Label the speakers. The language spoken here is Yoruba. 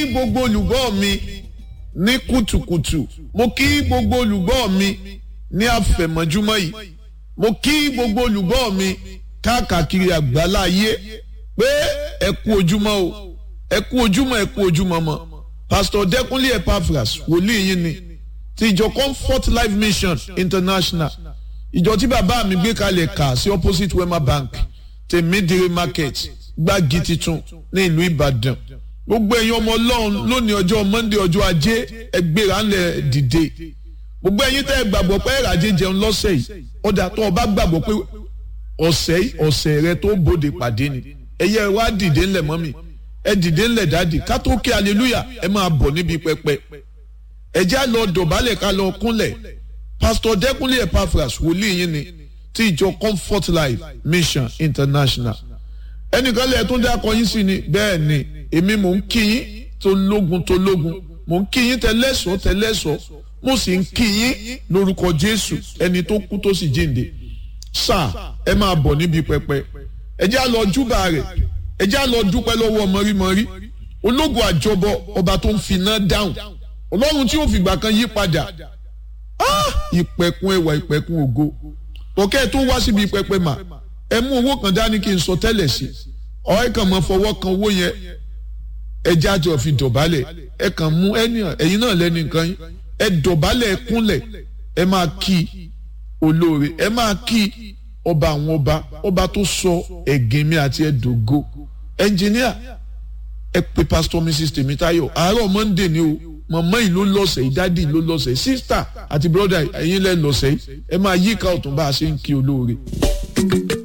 Speaker 1: gbogbo olùgbọ́ mi ní kùtùkùtù mo kí gbogbo olùgbọ́ mi ní àfẹ̀mọ́júmọ́ yìí mo kí gbogbo olùgbọ́ mi káàkiri àgbálá ayé pé ẹ kú ojúmọ́ o ẹ kú ojúmọ́ ẹ kú ojúmọ́ mọ́ pastor Dẹ́kúnlé Epaphras wòlíì yín ni ti ìjọ Comfort Life Mission International ìjọ tí bàbá mi gbé kalẹ̀ kà sí opposite Wema Bank tèmídìrí market gbági titun ní ìlú Ìbàdàn gbogbo ẹ̀yin ọmọ Ọlọ́run lónìí ọjọ́ Monday ọjọ́ ajé ẹgbẹ́ra ńlẹ̀ dìde gbogbo ẹ̀yin tẹ́ ẹ gbàgbọ́ pé ẹ̀ràjẹ jẹun lọ́sẹ̀ yìí ọ̀dà tó o bá gbàgbọ́ pé ọ̀sẹ̀ ọ̀sẹ̀ rẹ tó bòde pàdé ni ẹ̀yẹ wá dìde ńlẹ̀ mọ́mì ẹ dìde ńlẹ̀ dáàdì ká tó kí hallelujah ẹ máa bọ̀ níbi pẹpẹ ẹ já lọ dọ̀bálẹ̀ ká lọ kúnlẹ̀ pastor Dẹ́kúnlé Epaphras wòlíì yín ni ti ìjọ Comfort Life Mission International ẹnìkan lẹ́ẹ̀ tó ń dákọ̀ yín sí ni bẹ́ẹ̀ ni èmi mò ń kí yín tó lógun tó lógun mò ń kí yín tẹ́lẹ́sọ̀ tẹ́lẹ́sọ̀ mo sì ń kí yín lórúkọ Jésù ẹni tó kú tó sì jíǹde sáà ẹ máa bọ̀ níbi pẹpẹ ẹ já lọ júbà rẹ̀ ẹ já lọ dúpẹ́ lọ́wọ́ mọ́rímọ́rí ológun àjọbọ ọba tó ń finá dáhùn ọlọ́run tí ó fìgbà kan yí padà ìpẹ̀kun ẹwà ìpẹ̀kun ògo ọ̀kẹ́ tó wá síbi pẹpẹ mà ẹ mú owó kan dání kí n sọ tẹ́lẹ̀ sí ọ̀rẹ́ kan mọ fọwọ́ kan owó yẹn ẹ jájọ fi dọ̀bálẹ̀ ẹ kàn mú ẹ̀yin náà lẹ́nu nǹkan yín ẹ dọ̀bálẹ̀ ẹ kúnlẹ̀ ẹ máa kí olóore ẹ máa kí ọba àwọn ọba ọba tó sọ ẹ̀gìn mi àti ẹ̀dógó ẹnjìníà ẹ pe pastor mrs tèmítáyọ̀ àárọ̀ monday ni o mọ̀mọ́ yìí ló lọ́sẹ̀ yìí dádì ló lọ́sẹ̀ yìí sísítà àti brọ́dà ẹ̀yin lẹ́ lọ́sẹ̀ yìí ẹ máa yíká ọ̀tún bá a ṣe ń kí olóore.